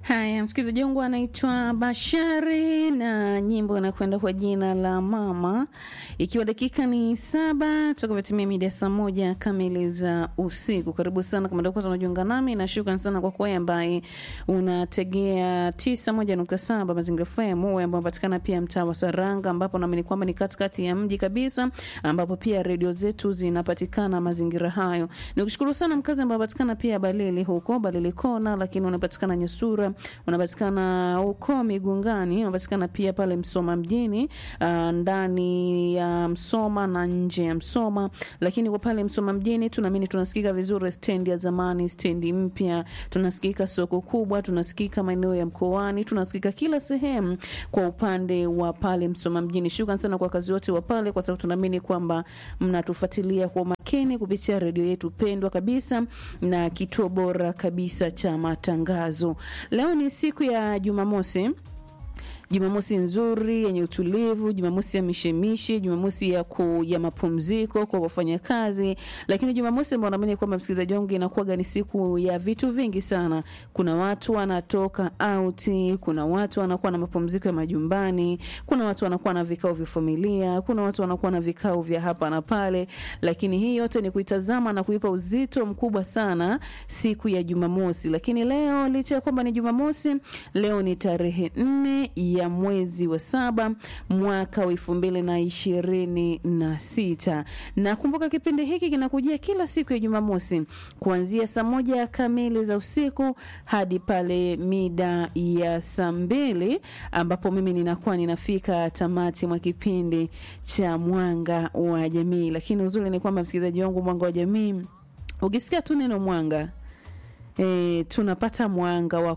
Haya, msikilizaji wangu anaitwa Bashari na nyimbo inakwenda kwa jina la Mama, ikiwa dakika ni saba toka vitimia mida saa moja kamili za usiku. Karibu sana kama ndio kwanza unajiunga nami, na shukrani sana kwa kwa ambaye unategea tisa moja nukta saba Mazingira FM, wewe ambao unapatikana pia mtaa wa Saranga, ambapo naamini kwamba ni katikati ya mji kabisa, ambapo pia redio zetu zinapatikana mazingira hayo. Nikushukuru sana mkazi ambao unapatikana pia Balili huko Balili Kona, lakini unapatikana Nyesura unapatikana huko Migungani, unapatikana pia pale Msoma mjini, uh, ndani ya Msoma na nje ya Msoma. Lakini kwa pale Msoma mjini tunaamini tunasikika vizuri, stendi ya zamani, stendi mpya, tunasikika soko kubwa, tunasikika maeneo ya mkoani, tunasikika kila sehemu kwa upande wa pale Msoma mjini. Shukrani sana kwa kazi wote wa pale, kwa sababu tunaamini kwamba mnatufuatilia kwa makini kupitia redio yetu pendwa kabisa na kituo bora kabisa cha matangazo. Leo ni siku ya Jumamosi. Jumamosi nzuri yenye utulivu, Jumamosi ya mishemishe, Jumamosi ya, ku, ya mapumziko kwa wafanyakazi, lakini Jumamosi ambao naamini kwamba msikilizaji wangu inakuwaga ni siku ya vitu vingi sana. Kuna watu wanatoka auti, kuna watu wanakuwa na mapumziko ya majumbani, kuna watu wanakuwa na vikao vya familia, kuna watu wanakuwa na vikao vya hapa na pale, lakini hii yote ni kuitazama na kuipa uzito mkubwa sana siku ya Jumamosi. Lakini leo licha ya kwamba ni Jumamosi, leo ni tarehe nne ya mwezi wa saba mwaka wa elfu mbili na ishirini na sita. Na kumbuka kipindi hiki kinakujia kila siku ya Jumamosi kuanzia saa moja kamili za usiku hadi pale mida ya saa mbili ambapo mimi ninakuwa ninafika tamati mwa kipindi cha Mwanga wa Jamii. Lakini uzuri ni kwamba msikilizaji wangu, Mwanga wa Jamii, ukisikia tu neno mwanga E, tunapata mwanga wa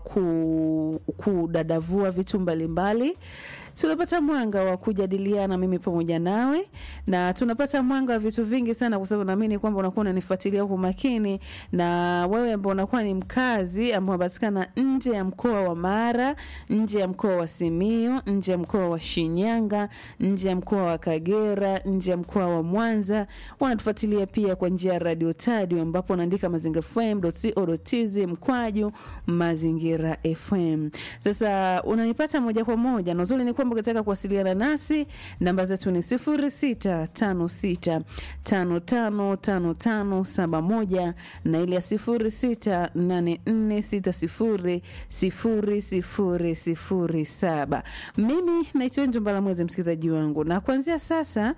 kudadavua vitu mbalimbali tunapata mwanga wa kujadiliana mimi pamoja nawe, na tunapata mwanga wa vitu vingi sana, kwa sababu naamini kwamba unakuwa unanifuatilia kwa makini, na wewe ambao unakuwa ni mkazi ambao unapatikana nje ya mkoa wa Mara, nje ya mkoa wa Simiyu, nje ya mkoa wa Shinyanga, nje ya mkoa wa Kagera, nje ya mkoa wa Mwanza, wanatufuatilia pia kwa njia ya Radio Tadio, ambapo unaandika mazingirafm.co.tz mkwaju mazingira FM. Sasa unanipata moja kwa moja, na uzuri ni kwamba ukitaka kuwasiliana nasi namba zetu ni sifuri sita tano sita tano tano tano tano saba moja na ile ya sifuri sita nane nne sita sifuri sifuri sifuri sifuri saba. Mimi naitwa Njumbala Mwezi, msikilizaji wangu, na kuanzia sasa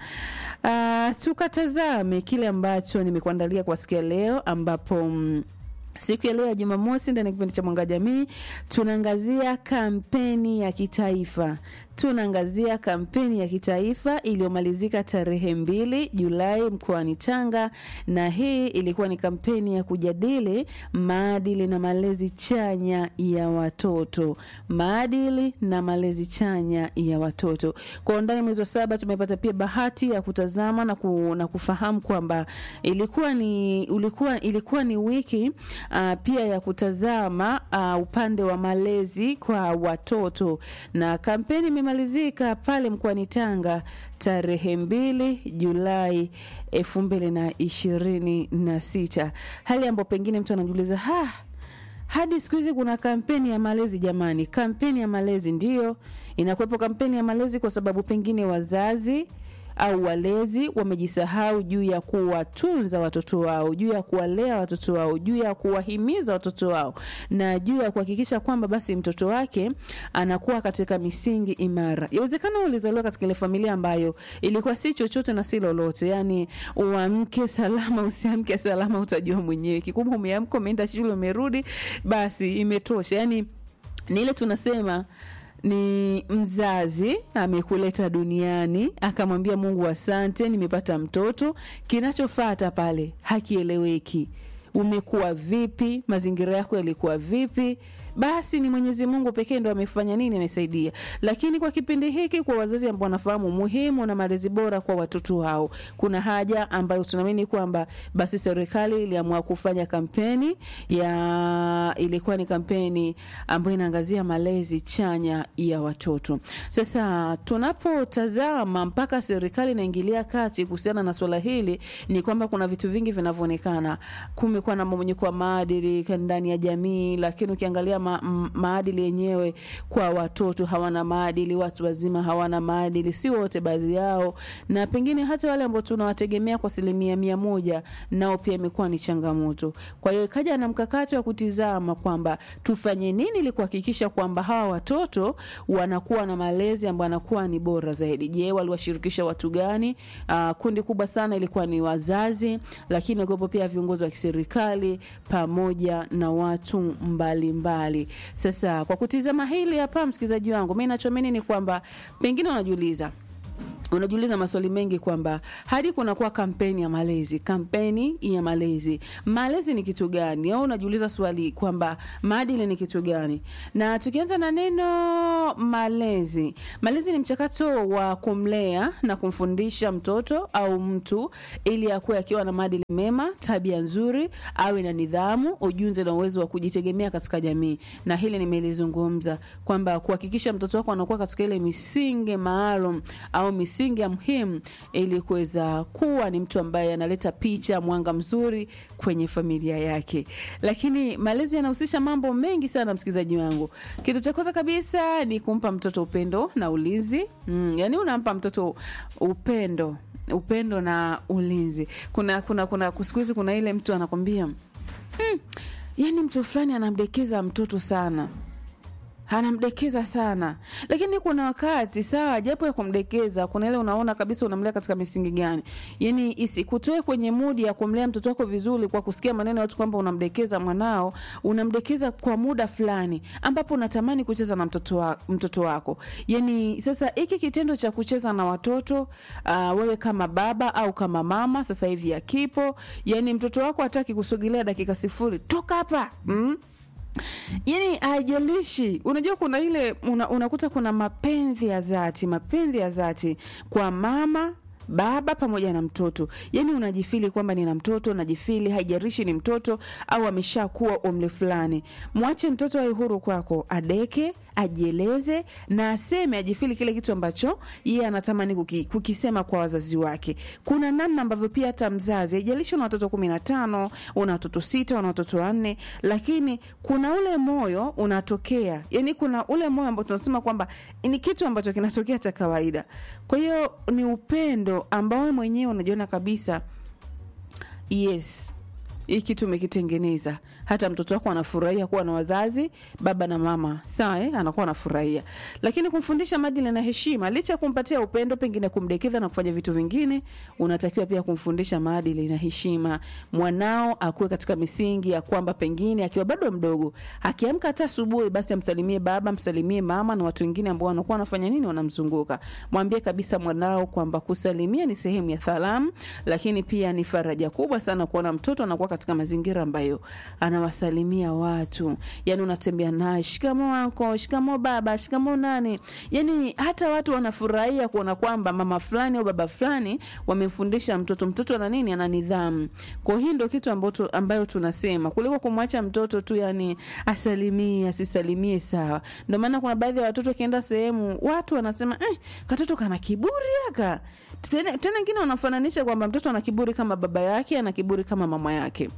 uh, tukatazame kile ambacho nimekuandalia kwa siku ya leo ambapo mm, Siku ya leo ya Jumamosi ndani ya kipindi cha Mwanga Jamii tunaangazia kampeni ya kitaifa tunaangazia kampeni ya kitaifa iliyomalizika tarehe mbili Julai mkoani Tanga, na hii ilikuwa ni kampeni ya kujadili maadili na malezi chanya ya watoto, maadili na malezi chanya ya watoto. Kwa undani, mwezi wa saba tumepata pia bahati ya kutazama na, ku, na kufahamu kwamba ilikuwa ni, ulikuwa, ilikuwa ni wiki uh, pia ya kutazama uh, upande wa malezi kwa watoto na kampeni imemalizika pale mkoani Tanga tarehe mbili Julai elfu mbili na ishirini na sita, hali ambayo pengine mtu anajiuliza ha, hadi siku hizi kuna kampeni ya malezi jamani? Kampeni ya malezi ndiyo inakuwepo, kampeni ya malezi kwa sababu pengine wazazi au walezi wamejisahau juu ya kuwatunza watoto wao, juu ya kuwalea watoto wao, juu ya kuwahimiza watoto wao, na juu ya kuhakikisha kwamba basi mtoto wake anakuwa katika misingi imara. Yawezekana ulizaliwa katika ile familia ambayo ilikuwa si chochote na si lolote, yani uamke salama, usiamke salama, utajua mwenyewe. Kikubwa umeamka, umeenda shule, umerudi, basi imetosha. Yani ni ile tunasema ni mzazi amekuleta duniani akamwambia Mungu asante, nimepata mtoto. Kinachofata pale hakieleweki. Umekuwa vipi? Mazingira yako yalikuwa vipi? Basi ni Mwenyezi Mungu pekee ndo amefanya nini, amesaidia. Lakini kwa kipindi hiki, kwa wazazi ambao wanafahamu umuhimu na malezi bora kwa watoto wao, kuna haja ambayo tunaamini kwamba basi serikali iliamua kufanya kampeni ya, ilikuwa ni kampeni ambayo inaangazia malezi chanya ya watoto. Sasa tunapotazama mpaka serikali inaingilia kati kuhusiana na swala hili, ni kwamba kuna vitu vingi vinavyoonekana. Kumekuwa kumekuwa na mmomonyoko wa maadili ndani ya jamii, lakini ukiangalia ma, m, maadili yenyewe kwa watoto hawana maadili, watu wazima hawana maadili, si wote, baadhi yao, na pengine hata wale ambao tunawategemea kwa asilimia mia moja, nao pia imekuwa ni changamoto. Kwa hiyo ikaja na mkakati wa kutizama kwamba tufanye nini ili kuhakikisha kwamba hawa watoto wanakuwa na malezi ambayo anakuwa ni bora zaidi. Je, waliwashirikisha watu gani? Uh, kundi kubwa sana ilikuwa ni wazazi, lakini wakiwepo pia viongozi wa kiserikali pamoja na watu mbalimbali mbali. Sasa kwa kutizama hili hapa, msikilizaji wangu, mi nachoamini ni kwamba pengine unajiuliza unajiuliza maswali mengi kwamba hadi kunakuwa kampeni ya malezi, kampeni ya malezi, malezi ni kitu gani? Au unajiuliza swali kwamba maadili ni kitu gani? Na tukianza na neno malezi, malezi ni mchakato wa kumlea na kumfundisha mtoto au mtu ili akuwe akiwa na maadili mema, tabia nzuri, awe na nidhamu, ujuzi na uwezo wa kujitegemea katika jamii. Na hili nimelizungumza kwamba kuhakikisha mtoto wako anakuwa katika ile misingi maalum au misingi misingi ya muhimu ili kuweza kuwa ni mtu ambaye analeta picha mwanga mzuri kwenye familia yake. Lakini malezi yanahusisha mambo mengi sana, msikilizaji wangu. Kitu cha kwanza kabisa ni kumpa mtoto upendo na ulinzi. Mm, yani unampa mtoto upendo upendo na ulinzi. Kuna kuna kuna siku hizi kuna ile mtu anakwambia mm, yani mtu fulani anamdekeza mtoto sana anamdekeza sana, lakini kuna wakati sawa, japo ya kumdekeza, kuna ile unaona kabisa unamlea katika misingi gani, yani isikutoe kwenye mudi ya kumlea mtoto wako vizuri kwa kusikia maneno ya watu kwamba unamdekeza mwanao. Unamdekeza kwa muda fulani ambapo unatamani kucheza na mtoto, wa, mtoto wako. Yani sasa hiki kitendo cha kucheza na watoto uh, wewe kama baba au kama mama sasa hivi akipo, yani mtoto wako hataki kusogelea dakika sifuri, toka hapa mm? yani haijalishi unajua kuna ile una, unakuta kuna mapenzi ya dhati mapenzi ya dhati kwa mama baba pamoja na mtoto yani unajifili kwamba nina mtoto najifili haijarishi ni mtoto au ameshakuwa umri fulani mwache mtoto awe huru kwako adeke ajieleze na aseme ajifili kile kitu ambacho yeye anatamani kuki, kukisema kwa wazazi wake kuna namna ambavyo pia hata mzazi haijalishi una watoto kumi na tano una watoto sita una watoto wanne lakini kuna ule moyo unatokea yani kuna ule moyo ambao tunasema kwamba ni kitu ambacho kinatokea cha kawaida kwa hiyo ni upendo ambao we mwenyewe unajiona kabisa yes hii kitu umekitengeneza hata mtoto wako anafurahia kuwa na wazazi baba na mama sawa eh? anakuwa anafurahia lakini kumfundisha maadili na heshima licha ya kumpatia upendo pengine kumdekeza na kufanya vitu vingine unatakiwa pia kumfundisha maadili na heshima mwanao akuwe katika misingi ya kwamba pengine akiwa bado mdogo akiamka hata asubuhi basi amsalimie baba msalimie mama na watu wengine ambao wanakuwa wanafanya nini wanamzunguka mwambie kabisa mwanao kwamba kusalimia ni sehemu ya salamu lakini pia ni faraja kubwa sana kuona mtoto anakuwa katika mazingira ambayo anawasalimia watu yani unatembea naye shikamo wako shikamo baba shikamo nani yani hata watu wanafurahia kuona kwamba mama fulani au baba fulani wamemfundisha mtoto mtoto ana nini ana nidhamu kwa hii ndio kitu ambacho ambayo tunasema kuliko kumwacha mtoto tu yani asalimie asisalimie sawa ndio maana kuna baadhi ya watoto wakienda sehemu watu wanasema eh, katoto kana kiburi aka tena tena wengine wanafananisha kwamba mtoto ana kiburi kama baba yake ana kiburi kama mama yake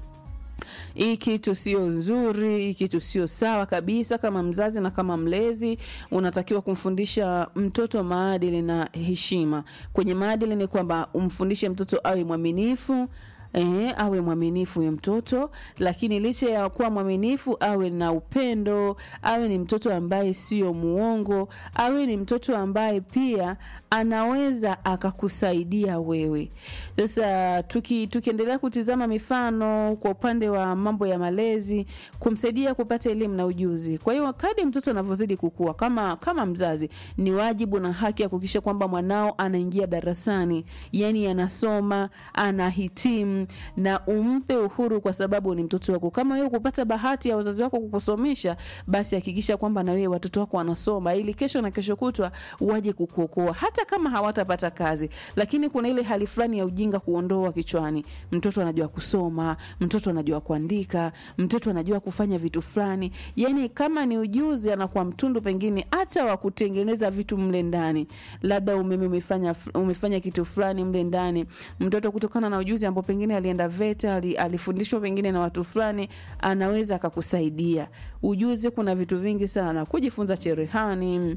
hii kitu sio nzuri hii kitu sio sawa kabisa kama mzazi na kama mlezi unatakiwa kumfundisha mtoto maadili na heshima kwenye maadili ni kwamba umfundishe mtoto awe mwaminifu Eh, awe mwaminifu huyo mtoto lakini licha ya kuwa mwaminifu awe na upendo awe ni mtoto ambaye sio muongo awe ni mtoto ambaye pia anaweza akakusaidia wewe sasa tuki, tukiendelea kutizama mifano kwa upande wa mambo ya malezi kumsaidia kupata elimu na ujuzi kwa hiyo kadi mtoto anavyozidi kukua kama kama mzazi ni wajibu na haki ya kuhakikisha kwamba mwanao anaingia darasani yani anasoma anahitimu na umpe uhuru kwa sababu ni mtoto wako kama wewe kupata bahati ya wazazi wako kukusomesha basi hakikisha kwamba na wewe watoto wako wanasoma ili kesho na kesho kutwa waje kukuokoa hata kama hawatapata kazi lakini kuna ile hali fulani ya ujinga kuondoa kichwani mtoto anajua kusoma mtoto anajua kuandika mtoto anajua kufanya vitu fulani yani kama ni ujuzi anakuwa mtundu pengine hata wa kutengeneza vitu mle ndani labda umeme umefanya umefanya kitu fulani mle ndani mtoto kutokana na ujuzi ambao pengine pengine alienda VETA, ali- alifundishwa pengine na watu fulani, anaweza akakusaidia. Ujuzi, kuna vitu vingi sana kujifunza cherehani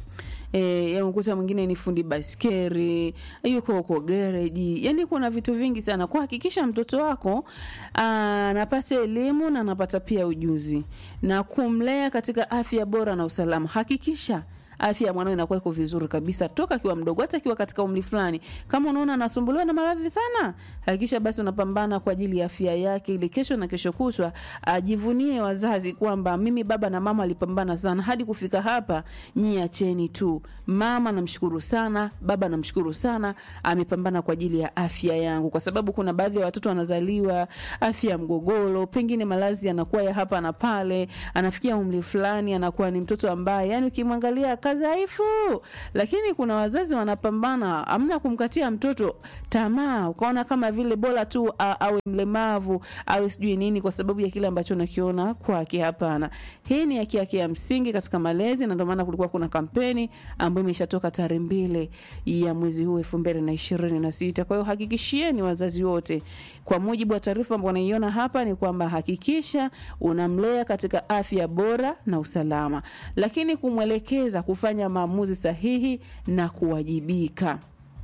E, ya ukuta mwingine ni fundi baskeri, yuko huko gereji. Yani kuna vitu vingi sana. Kuhakikisha mtoto wako anapata elimu na anapata pia ujuzi na kumlea katika afya bora na usalama. Hakikisha afya ya mwanao inakuwa iko vizuri kabisa toka akiwa mdogo, hata akiwa katika umri fulani. Kama unaona anasumbuliwa na maradhi sana, hakikisha basi unapambana kwa ajili ya afya yake, ili kesho na kesho kutwa ajivunie wazazi kwamba mimi baba na mama alipambana sana hadi kufika hapa, nyie acheni tu. Mama namshukuru sana, baba namshukuru sana, amepambana kwa ajili ya afya yangu, kwa sababu kuna baadhi ya watoto wanazaliwa afya ya mgogoro, pengine malazi yanakuwa ya hapa na pale, anafikia umri fulani anakuwa ni mtoto ambaye yani ukimwangalia kadhaifu, lakini kuna wazazi wanapambana, amna kumkatia mtoto tamaa, ukaona kama vile bora tu a, awe mlemavu awe sijui nini kwa sababu ya kile ambacho nakiona kwake. Hapana, hii ni haki yake ya msingi katika malezi, na ndio maana kulikuwa kuna kampeni ambayo imeshatoka tarehe mbili ya mwezi huu elfu mbili na ishirini na sita. Kwa hiyo hakikishieni wazazi wote, kwa mujibu wa taarifa ambayo naiona hapa ni kwamba hakikisha unamlea katika afya bora na usalama, lakini kumwelekeza kufanya maamuzi sahihi na kuwajibika.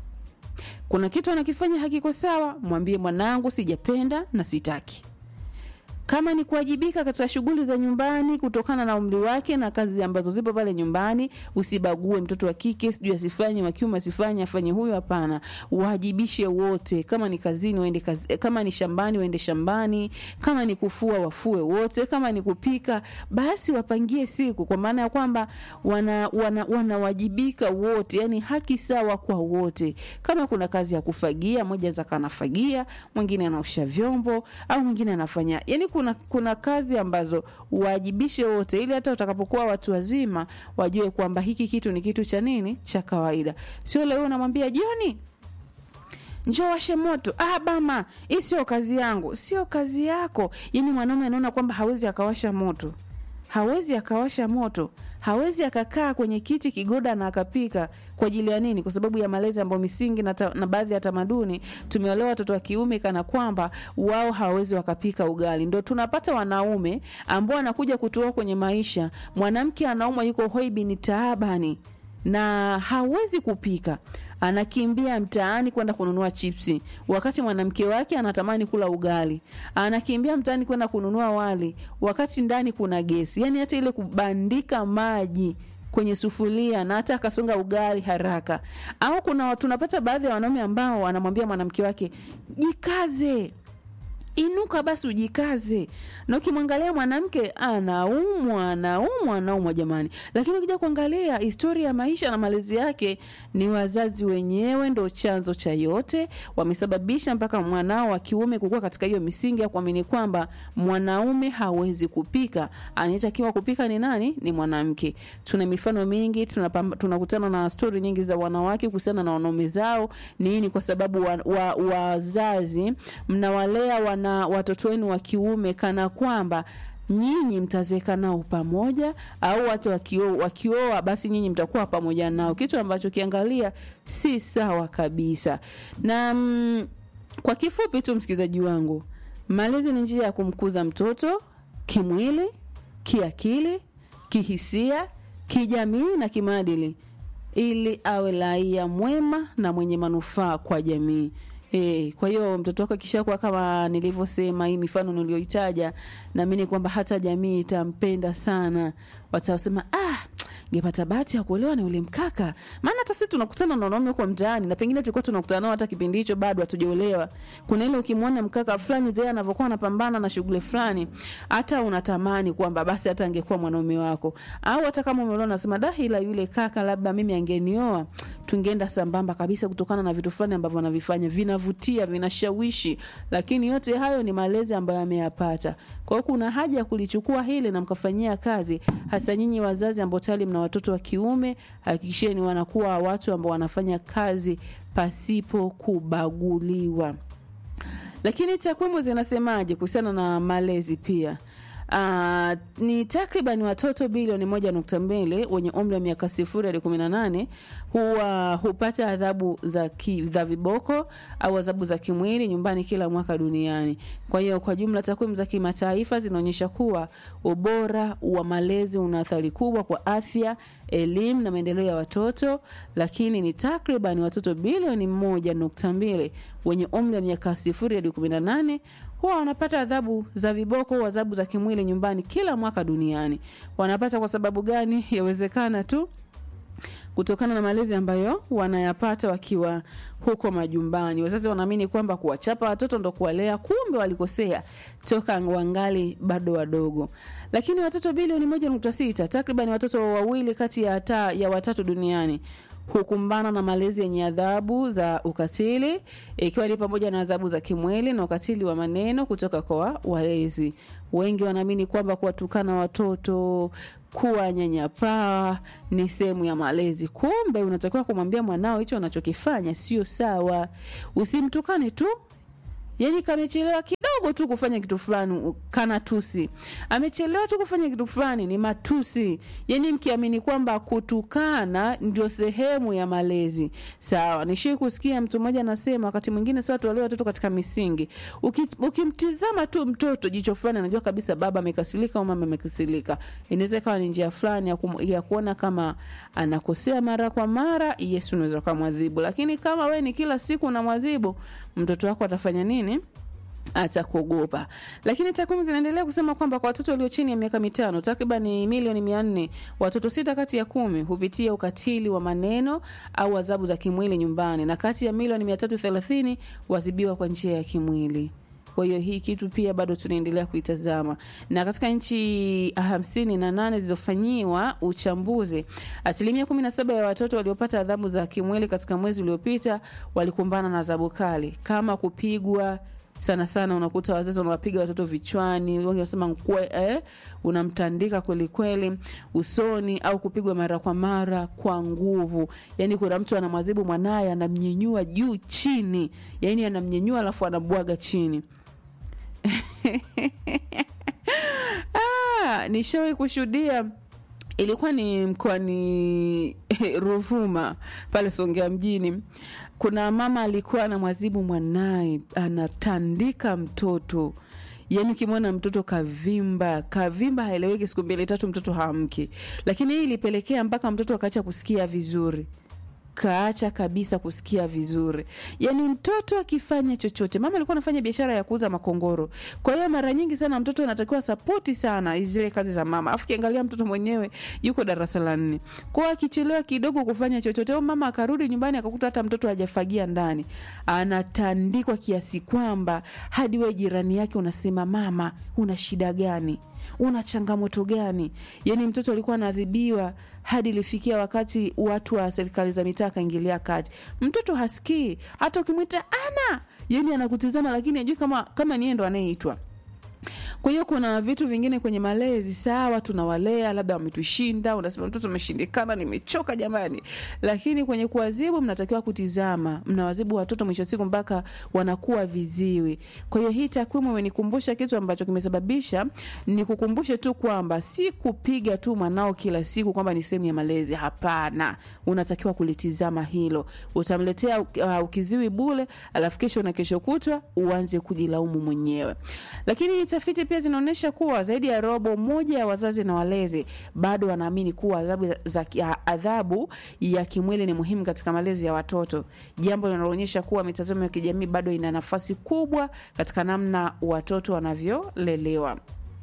Kuna kitu anakifanya hakiko sawa, mwambie mwanangu, sijapenda na sitaki. Kama ni kuwajibika katika shughuli za nyumbani kutokana na umri wake na kazi ambazo zipo pale nyumbani, usibague mtoto wa kike, sijui asifanye, wa kiume asifanye, afanye huyo. Hapana, wajibishe wote. Kama ni kazini waende kazi, kama ni shambani waende shambani, kama ni kufua wafue wote, kama ni kupika basi wapangie siku, kwa maana ya kwamba wana, wana, wanawajibika wote, yani haki sawa kwa wote. Kama kuna kazi ya kufagia, mmoja za kanafagia, mwingine anaosha vyombo au mwingine anafanya yani kuna, kuna kazi ambazo uwajibishe wote, ili hata utakapokuwa watu wazima wajue kwamba hiki kitu ni kitu cha nini cha kawaida. Sio leo unamwambia Joni, njoo washe moto. Ah, bama, hii sio kazi yangu. Sio kazi yako. Yani mwanaume anaona kwamba hawezi akawasha moto, hawezi akawasha moto, hawezi akakaa kwenye kiti kigoda na akapika kwa ajili ya nini? Kwa sababu ya malezi ambayo misingi na, ta, na baadhi ya tamaduni tumeolewa watoto wa kiume kana kwamba wao hawawezi wakapika ugali. Ndo tunapata wanaume ambao wanakuja kutoa kwenye maisha, mwanamke anaumwa, yuko hoibi ni taabani na hawezi kupika anakimbia mtaani kwenda kununua chipsi, wakati mwanamke wake anatamani kula ugali. Anakimbia mtaani kwenda kununua wali, wakati ndani kuna gesi. Yani hata ile kubandika maji kwenye sufuria na hata akasonga ugali haraka. Au kuna tunapata baadhi ya wanaume ambao wanamwambia mwanamke wake jikaze inuka basi ujikaze. Na ukimwangalia mwanamke anaumwa, anaumwa, anaumwa jamani. Lakini ukija kuangalia historia ya maisha na malezi yake, ni wazazi wenyewe ndo chanzo cha yote, wamesababisha mpaka mwanao wa kiume kukua katika hiyo misingi ya kuamini kwamba mwanaume hawezi kupika, anayetakiwa kupika ni nani? Ni mwanamke. Tuna mifano mingi, tunakutana na stori nyingi za wanawake kuhusiana na wanaume zao. Nini? Kwa sababu wazazi wa, wa mnawalea wana na watoto wenu wa kiume kana kwamba nyinyi mtazeka nao pamoja, au hata wakioa basi nyinyi mtakuwa pamoja nao, kitu ambacho kiangalia si sawa kabisa. Na mm, kwa kifupi tu, msikilizaji wangu, malezi ni njia ya kumkuza mtoto kimwili, kiakili, kihisia, kijamii na kimaadili, ili awe raia mwema na mwenye manufaa kwa jamii. E, kwa hiyo mtoto wako akishakuwa kama nilivyosema, hii mifano niliyoitaja, naamini kwamba hata jamii itampenda sana. Watasema ah, ngepata bahati ya kuolewa na yule mkaka. Maana hata sisi tunakutana na wanaume huko mtaani, na pengine tulikuwa tunakutana nao hata kipindi hicho bado hatujaolewa. Kuna ile ukimwona mkaka fulani zile anavyokuwa anapambana na shughuli fulani, hata unatamani kwamba basi hata angekuwa mwanaume wako, au hata kama umeolewa unasema da, ila yule kaka labda mimi angenioa, tungeenda sambamba kabisa, kutokana na vitu fulani ambavyo anavifanya vinavutia, vinashawishi. Lakini yote hayo ni malezi ambayo ameyapata. Kwa hiyo kuna haja ya kulichukua hili na mkafanyia kazi, hasa nyinyi wazazi ambao tayari mna watoto wa kiume, hakikisheni wanakuwa watu ambao wanafanya kazi pasipo kubaguliwa. Lakini takwimu zinasemaje kuhusiana na malezi pia? Uh, ni takriban watoto bilioni moja nukta mbili wenye umri wa miaka sifuri hadi kumi na nane huwa hupata adhabu za, ki, za viboko au adhabu za kimwili nyumbani kila mwaka duniani. Kwa hiyo kwa jumla, takwimu za kimataifa zinaonyesha kuwa ubora wa malezi una athari kubwa kwa afya, elimu na maendeleo ya watoto, lakini ni takriban watoto bilioni moja nukta mbili wenye umri wa miaka sifuri hadi kumi na nane huwa wanapata adhabu za viboko au adhabu za kimwili nyumbani kila mwaka duniani. Wanapata kwa sababu gani? Yawezekana tu kutokana na malezi ambayo wanayapata wakiwa huko majumbani. Wazazi wanaamini kwamba kuwachapa watoto ndo kuwalea, kumbe walikosea toka wangali bado wadogo. Lakini watoto bilioni moja nukta sita takriban watoto wawili kati ya, ta, ya watatu duniani hukumbana na malezi yenye adhabu za ukatili ikiwa ni pamoja na adhabu za kimwili na ukatili wa maneno kutoka kwa walezi. Wengi wanaamini kwamba kuwatukana watoto, kuwanyanyapaa ni sehemu ya malezi. Kumbe unatakiwa kumwambia mwanao hicho unachokifanya sio sawa, usimtukane tu yani kamechelewa kidogo tu kufanya kitu fulani kana tusi, amechelewa tu kufanya kitu fulani ni matusi. Yani mkiamini kwamba kutukana ndio sehemu ya malezi, sawa. Nishii kusikia mtu mmoja anasema wakati mwingine sawa, tuwalee watoto katika misingi. Uki, ukimtizama tu mtoto jicho fulani, anajua kabisa baba amekasirika au mama amekasirika. Inaweza ikawa ni njia fulani ya, kum, ya kuona kama anakosea mara kwa mara, Yesu unaweza kumwadhibu, lakini kama we ni kila siku unamwadhibu mtoto wako atafanya nini? Atakuogopa. Lakini takwimu zinaendelea kusema kwamba kwa watoto walio chini ya miaka mitano, takriban milioni mia nne, watoto sita kati ya kumi hupitia ukatili wa maneno au adhabu za kimwili nyumbani, na kati ya milioni mia tatu thelathini wazibiwa kwa njia ya kimwili. Kwa hiyo hii kitu pia bado tunaendelea kuitazama, na katika nchi hamsini na nane zilizofanyiwa uchambuzi, asilimia kumi na saba ya watoto waliopata adhabu za kimwili katika mwezi uliopita walikumbana na adhabu kali kama kupigwa. Sana sana unakuta wazazi wanawapiga watoto vichwani, wengi wanasema eh, unamtandika kweli kweli usoni, au kupigwa mara kwa mara kwa nguvu. Yani kuna mtu anamwadhibu mwanaye, anamnyenyua juu chini, yani anamnyenyua alafu anabwaga chini Ah, nishawahi kushuhudia ilikuwa ni mkoani Ruvuma pale Songea mjini. Kuna mama alikuwa anamwadhibu mwanaye, anatandika mtoto yaani ukimwona mtoto kavimba kavimba, haeleweki, siku mbili tatu mtoto haamki. Lakini hii ilipelekea mpaka mtoto akaacha kusikia vizuri kaacha kabisa kusikia vizuri. Yani mtoto akifanya chochote, mama alikuwa anafanya biashara ya kuuza makongoro, kwa hiyo mara nyingi sana mtoto anatakiwa sapoti sana zile kazi za mama. Afu kiangalia mtoto mwenyewe yuko darasa la nne, kwa akichelewa kidogo kufanya chochote, au mama akarudi nyumbani akakuta hata mtoto hajafagia ndani, anatandikwa kiasi kwamba hadi we jirani yake unasema, mama, una shida gani? una changamoto gani? Yani mtoto alikuwa anaadhibiwa hadi ilifikia wakati watu wa serikali za mitaa akaingilia kati. Mtoto hasikii, hata ukimwita ana, yani anakutizama, lakini ajui kama kama niye ndo anayeitwa. Kwa hiyo kuna vitu vingine kwenye malezi, sawa, tunawalea labda wametushinda, unasema mtoto ameshindikana, nimechoka jamani, lakini kwenye kuwazibu mnatakiwa kutizama, mnawazibu watoto mwisho siku mpaka wanakuwa viziwi. Kwa hiyo hii takwimu imenikumbusha kitu ambacho kimesababisha nikukumbushe tu kwamba si kupiga tu mwanao kila siku kwamba ni sehemu ya malezi. Hapana, unatakiwa kulitizama hilo. Utamletea uh, ukiziwi bule, alafu kesho na kesho kutwa uanze kujilaumu mwenyewe. Lakini tafiti pia zinaonyesha kuwa zaidi ya robo moja ya wazazi na walezi bado wanaamini kuwa adhabu, za, adhabu ya kimwili ni muhimu katika malezi ya watoto, jambo linaloonyesha kuwa mitazamo ya kijamii bado ina nafasi kubwa katika namna watoto wanavyolelewa.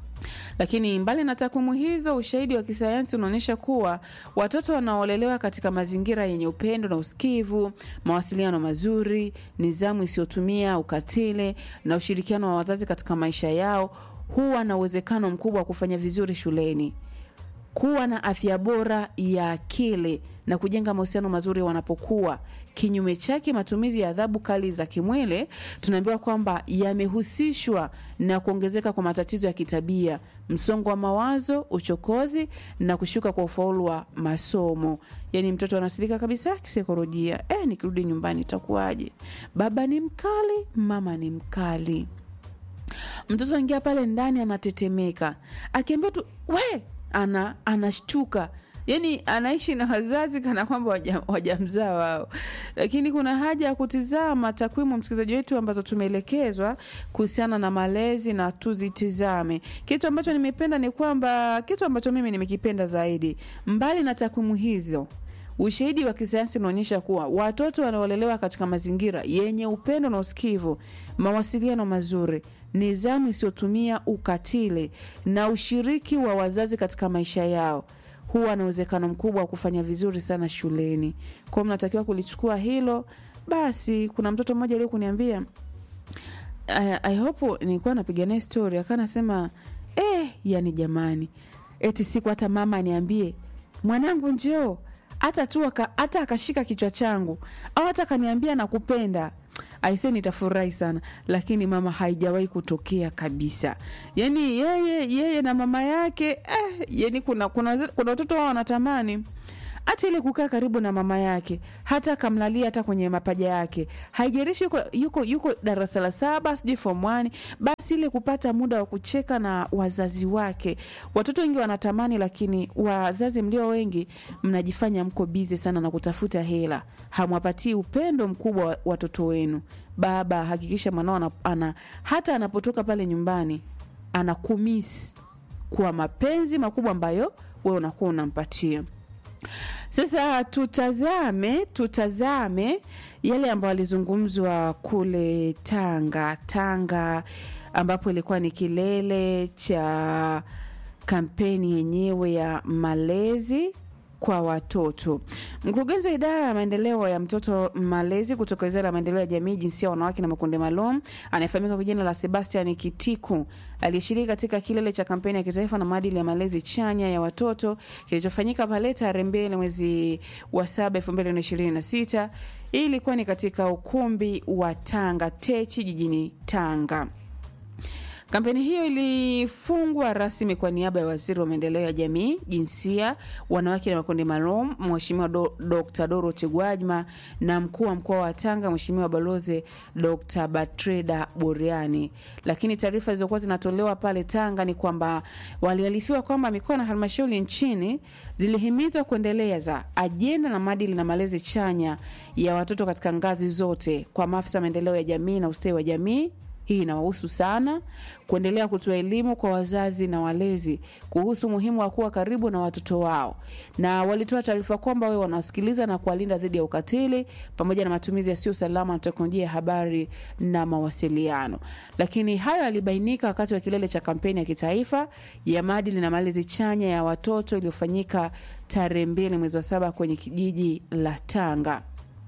Lakini mbali na takwimu hizo, ushahidi wa kisayansi unaonyesha kuwa watoto wanaolelewa katika mazingira yenye upendo na usikivu, mawasiliano mazuri, nidhamu isiyotumia ukatili na ushirikiano wa wazazi katika maisha yao huwa na uwezekano mkubwa wa kufanya vizuri shuleni, kuwa na afya bora ya akili na kujenga mahusiano mazuri wanapokuwa. Kinyume chake, matumizi ya adhabu kali za kimwili tunaambiwa kwamba yamehusishwa na kuongezeka kwa matatizo ya kitabia, msongo wa mawazo, uchokozi na kushuka kwa ufaulu wa masomo. Yaani mtoto anasilika kabisa kisaikolojia. Eh, nikirudi nyumbani itakuwaje? Baba ni mkali, mama ni mkali. mtoto aingia pale ndani anatetemeka akiambia tu we ana anashtuka yani anaishi na wazazi kana kwamba waja- wajamzaa wao lakini kuna haja ya kutizama takwimu msikilizaji wetu ambazo tumeelekezwa kuhusiana na malezi na tuzitizame kitu ambacho nimependa ni kwamba kitu ambacho mimi nimekipenda zaidi mbali na takwimu hizo Ushahidi wa kisayansi unaonyesha kuwa watoto wanaolelewa katika mazingira yenye upendo na usikivu, mawasiliano mazuri, nidhamu isiyotumia ukatili na ushiriki wa wazazi katika maisha yao huwa na uwezekano mkubwa wa kufanya vizuri sana shuleni. Kwao mnatakiwa kulichukua hilo. Basi kuna mtoto mmoja alio kuniambia I, I hope nilikuwa napiga naye story akawa anasema eh, yani jamani, eti siku hata mama aniambie mwanangu njoo, hata tu aka- hata akashika kichwa changu au hata akaniambia nakupenda aise nitafurahi sana lakini mama haijawahi kutokea kabisa yani yeye yeye na mama yake eh, yani kuna kuna waze- kuna watoto wao wanatamani hata ile kukaa karibu na mama yake hata akamlalia hata kwenye mapaja yake haijarishi yuko, yuko, yuko darasa la saba sijui form one basi ile kupata muda wa kucheka na wazazi wake watoto wengi wanatamani lakini wazazi mlio wengi mnajifanya mko bizi sana na kutafuta hela hamwapatii upendo mkubwa wa watoto wenu baba hakikisha mwanao ana, ana, hata anapotoka pale nyumbani anakumisi kwa mapenzi makubwa ambayo wewe unakuwa unampatia sasa tutazame tutazame yale ambayo alizungumzwa kule Tanga Tanga, ambapo ilikuwa ni kilele cha kampeni yenyewe ya malezi kwa watoto. Mkurugenzi wa idara ya maendeleo ya mtoto malezi kutoka wizara ya maendeleo ya jamii, jinsia, wanawake na makundi maalum anayefahamika kwa jina la Sebastian Kitiku aliyeshiriki katika kilele cha kampeni ya kitaifa na maadili ya malezi chanya ya watoto kilichofanyika pale tarehe mbili mwezi wa saba elfu mbili na ishirini na sita. Hii ilikuwa ni katika ukumbi wa Tanga Techi jijini Tanga. Kampeni hiyo ilifungwa rasmi kwa niaba ya waziri wa maendeleo ya jamii, jinsia, wanawake na makundi maalum, Mheshimiwa Do, Dr. Dorothy Gwajima na mkuu wa mkoa wa Tanga, Mheshimiwa Balozi Dr. Batreda Buriani. Lakini taarifa zilizokuwa zinatolewa pale Tanga ni kwamba waliarifiwa kwamba mikoa na halmashauri nchini zilihimizwa kuendeleza ajenda na maadili na malezi chanya ya watoto katika ngazi zote kwa maafisa wa maendeleo ya jamii na ustawi wa jamii hii inawahusu sana kuendelea kutoa elimu kwa wazazi na walezi kuhusu umuhimu wa kuwa karibu na watoto wao, na walitoa taarifa kwamba wawe wanawasikiliza na kuwalinda dhidi ya ukatili pamoja na matumizi yasiyo salama na teknolojia ya habari na mawasiliano. Lakini hayo yalibainika wakati wa kilele cha kampeni ya kitaifa ya maadili na malezi chanya ya watoto iliyofanyika tarehe mbili mwezi wa saba kwenye kijiji la Tanga.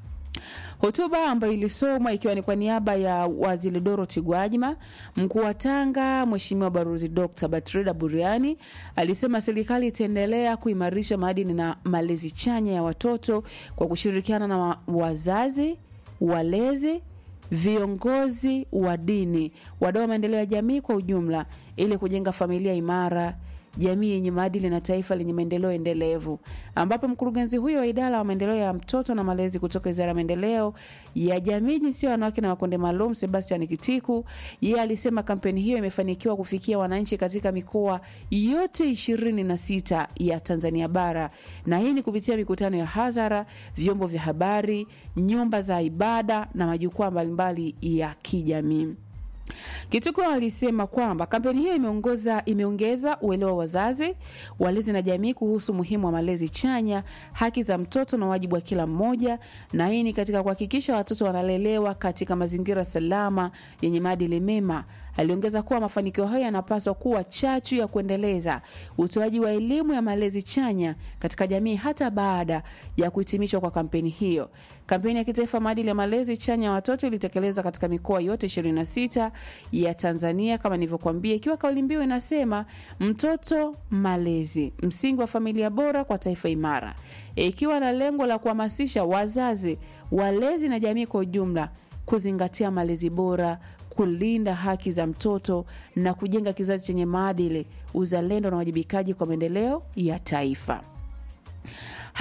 Hotuba ambayo ilisomwa ikiwa ni kwa niaba ya waziri Dorothy Gwajima, mkuu wa Tanga Mheshimiwa Balozi Dr. Batrida Buriani alisema serikali itaendelea kuimarisha maadili na malezi chanya ya watoto kwa kushirikiana na wa- wazazi, walezi, viongozi wa dini, wadau wa maendeleo ya jamii kwa ujumla ili kujenga familia imara jamii yenye maadili na taifa lenye maendeleo endelevu, ambapo mkurugenzi huyo wa idara ya maendeleo ya mtoto na malezi kutoka wizara ya maendeleo ya jamii, jinsia, wanawake na makundi maalum, Sebastian Kitiku, yeye alisema kampeni hiyo imefanikiwa kufikia wananchi katika mikoa yote ishirini na sita ya Tanzania bara, na hii ni kupitia mikutano ya hadhara, vyombo vya habari, nyumba za ibada na majukwaa mbalimbali ya kijamii. Kituko alisema kwamba kampeni hiyo imeongoza imeongeza uelewa wa wazazi, walezi na jamii kuhusu umuhimu wa malezi chanya, haki za mtoto na wajibu wa kila mmoja, na hii ni katika kuhakikisha watoto wanalelewa katika mazingira salama yenye maadili mema. Aliongeza kuwa mafanikio hayo yanapaswa kuwa chachu ya kuendeleza utoaji wa elimu ya malezi chanya katika jamii hata baada ya kuhitimishwa kwa kampeni hiyo. Kampeni ya kitaifa maadili ya malezi chanya ya watoto ilitekelezwa katika mikoa yote 26 ya Tanzania kama nilivyokuambia, ikiwa kauli mbiu inasema mtoto malezi, msingi wa familia bora kwa taifa imara, ikiwa na lengo la kuhamasisha wazazi, walezi na jamii kwa ujumla kuzingatia malezi bora, kulinda haki za mtoto na kujenga kizazi chenye maadili, uzalendo na uwajibikaji kwa maendeleo ya taifa.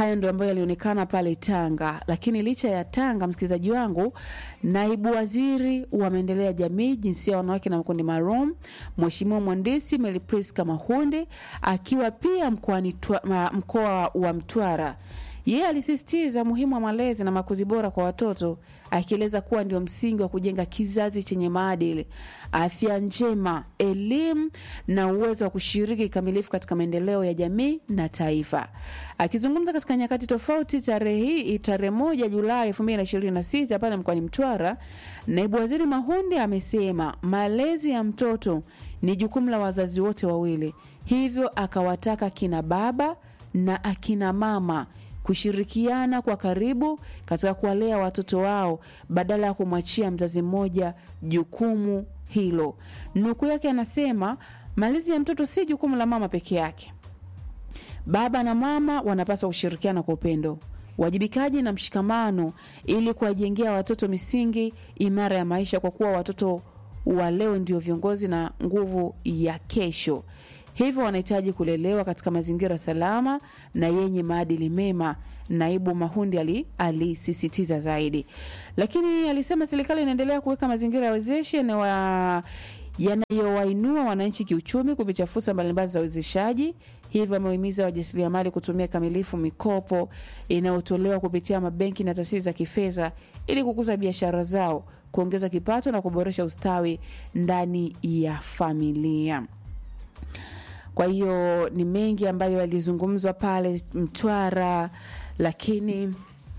Hayo ndio ambayo yalionekana pale Tanga. Lakini licha ya Tanga, msikilizaji wangu, naibu waziri wa maendeleo ya jamii, jinsia ya wanawake na makundi maalum, Mheshimiwa Mhandisi Melipriska Mahundi akiwa pia mkoani Twa- ma- mkoa wa Mtwara yeye alisisitiza umuhimu wa malezi na makuzi bora kwa watoto, akieleza kuwa ndio msingi wa kujenga kizazi chenye maadili, afya njema, elimu na uwezo wa kushiriki kikamilifu katika maendeleo ya jamii na taifa. Akizungumza katika nyakati tofauti tarehe hii tarehe moja Julai elfu mbili na ishirini na sita pale mkoani Mtwara, naibu waziri Mahundi amesema malezi ya mtoto ni jukumu la wazazi wote wawili, hivyo akawataka kina baba na akina mama kushirikiana kwa karibu katika kuwalea watoto wao badala ya kumwachia mzazi mmoja jukumu hilo. Nukuu yake anasema, malezi ya mtoto si jukumu la mama peke yake. Baba na mama wanapaswa kushirikiana kwa upendo, uwajibikaji na mshikamano ili kuwajengea watoto misingi imara ya maisha, kwa kuwa watoto wa leo ndio viongozi na nguvu ya kesho. Hivyo wanahitaji kulelewa katika mazingira salama na yenye maadili mema. Naibu Mahundi ali- alisisitiza zaidi, lakini alisema serikali inaendelea kuweka mazingira ya wezeshi yanayowa- yanayowainua wananchi kiuchumi kupitia fursa mbalimbali za uwezeshaji. Hivyo amewahimiza wajasiriamali kutumia kamilifu mikopo inayotolewa kupitia mabenki na taasisi za kifedha ili kukuza biashara zao, kuongeza kipato na kuboresha ustawi ndani ya familia. Kwa hiyo ni mengi ambayo yalizungumzwa pale Mtwara, lakini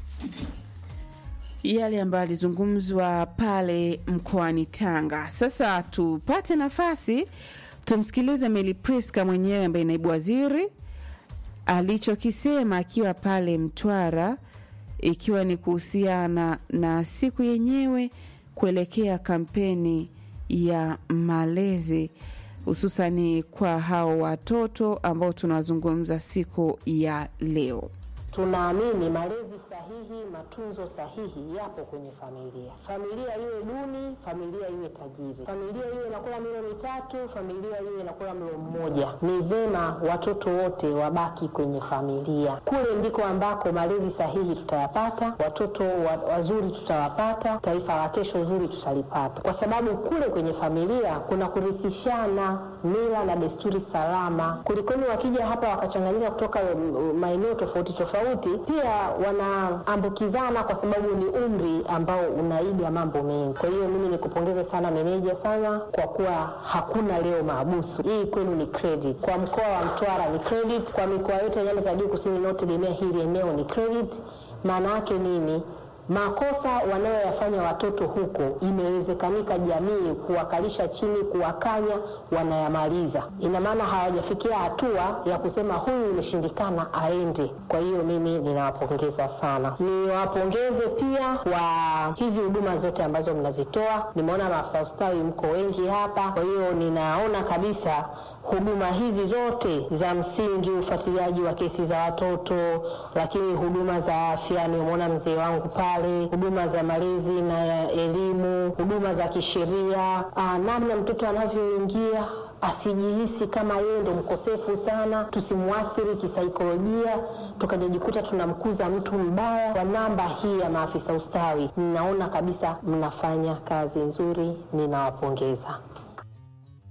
yale ambayo yalizungumzwa pale mkoani Tanga. Sasa tupate nafasi tumsikilize Meli Priska mwenyewe ambaye naibu waziri alichokisema akiwa pale Mtwara, ikiwa ni kuhusiana na siku yenyewe kuelekea kampeni ya malezi hususani kwa hao watoto ambao tunawazungumza siku ya leo. Tunaamini malezi sahihi, matunzo sahihi yapo kwenye familia. Familia iwe duni, familia iwe tajiri, familia iwe inakula milo mitatu, familia iwe inakula mlo mmoja, ni vema watoto wote wabaki kwenye familia. Kule ndiko ambako malezi sahihi tutayapata, watoto wa, wazuri tutawapata, taifa la kesho zuri tutalipata, kwa sababu kule kwenye familia kuna kurithishana mila na desturi salama, kulikoni wakija hapa wakachanganyika kutoka mm, maeneo tofauti tofauti, pia wanaambukizana kwa sababu ni umri ambao unaiga mambo mengi. Kwa hiyo mimi nikupongeze sana meneja sana kwa kuwa hakuna leo maabusu. Hii kwenu ni credit. Kwa mkoa wa Mtwara ni credit, kwa mikoa yote ya nyanda za juu kusini inayotegemea hili eneo ni credit. Maana yake nini? Makosa wanayoyafanya watoto huko, imewezekanika jamii kuwakalisha chini, kuwakanya, wanayamaliza. Ina maana hawajafikia hatua ya kusema huyu imeshindikana, aende. Kwa hiyo mimi ninawapongeza sana, niwapongeze pia kwa hizi huduma zote ambazo mnazitoa. Nimeona maafisa ustawi mko wengi hapa, kwa hiyo ninaona kabisa huduma hizi zote za msingi, ufuatiliaji wa kesi za watoto, lakini huduma za afya, nimemwona mzee wangu pale, huduma za malezi na ya elimu, huduma za kisheria, ah, namna mtoto anavyoingia asijihisi kama yeye ndo mkosefu sana, tusimwathiri kisaikolojia, tukajajikuta tunamkuza mtu mbaya. Kwa namba hii ya maafisa ustawi, ninaona kabisa mnafanya kazi nzuri, ninawapongeza.